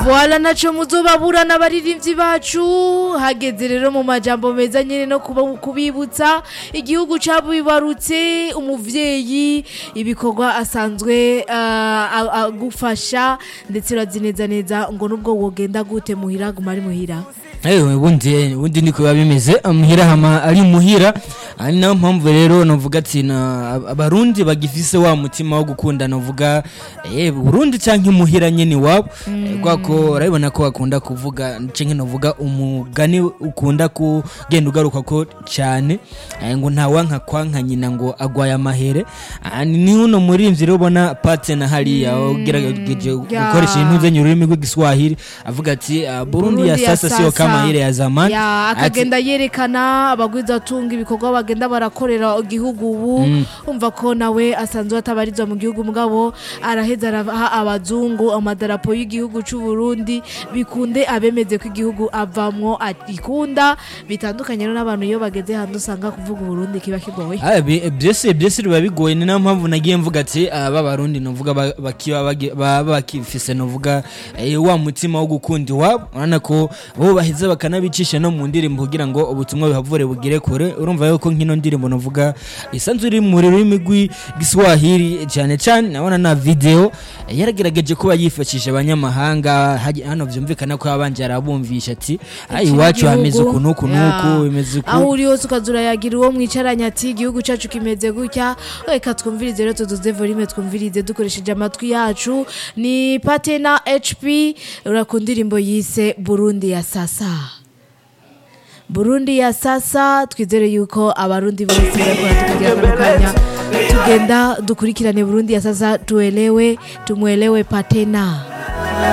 Voila naco muzobabura n'abaririmbyi bacu hageze rero mu majambo meza nyene no kuba- kubibutsa igihugu cabibarutse umuvyeyi ibikorwa asanzwe ah, a- agufasha ndetse urazi neza neza ngo nubwo wogenda gute muhira guma ari muhira ewe bundi bundi niko biba bimeze muhira hama ari muhira ari nayo mpamvu rero navuga ati na abarundi bagifise wa mutima wo gukunda navuga eh Burundi canke muhira nyene wabo kwa ko urabibona ko bakunda kuvuga canke navuga umugani ukunda kugenda ugaruka ko cyane eh, ngo nta wanka kwanka nyina ngo agwaye amahere Ah, ni ni uno murimvyi rero ubona partner hariya ugerageje gukoresha ibintu zenye ururimi rw'igiswahili avuga ati ah, Burundi ya sasa sio kama ile ya zamani ya Ati- akagenda yerekana abagwizatunga ibikorwa bagenda barakorera igihugu ubu umva ko nawe asanzwe atabarizwa mu gihugu mugabo araheza araha abazungu amadarapo y'igihugu c'u Burundi bikunde abemeze ko igihugu avamwo agikunda bitandukanye rero n'abantu iyo bageze hanze usanga kuvuga Burundi kiba kigoye Ah, bi- byose byose biba bigoye ni nayo mpamvu nagiye mvuga ati aba barundi novuga ba- bakiba bagi- baba bakifise novuga eh, wa mutima wo gukunda iwabo urabona ko bo baheza bakanabicisha no mu ndirimbo kugira ngo ubutumwa bihavure bugere kure urumva yuko nk'ino ndirimbo novuga isanzwe iri mu rurimi rw'igiswahili cyane cyane nabona na video eh, yaragerageje kuba yifashisha abanyamahanga haji- hano vyumvikana ko abanje arabumvisha ati "Ah, iwacu hameze uku n'uku n'uku bimeze uku aho uri hose ukazura yagira uwo mwicaranye ati igihugu cyacu kimeze gutya reka twumvirize rero tuduze volume twumvirize dukoresheje amatwi yacu ni patena hp urakunda indirimbo yise burundi ya sasa burundi ya sasa twizere yuko abarundi bose barakora tukagira kano kanya tugenda dukurikirane burundi ya sasa tuelewe tumwelewe patena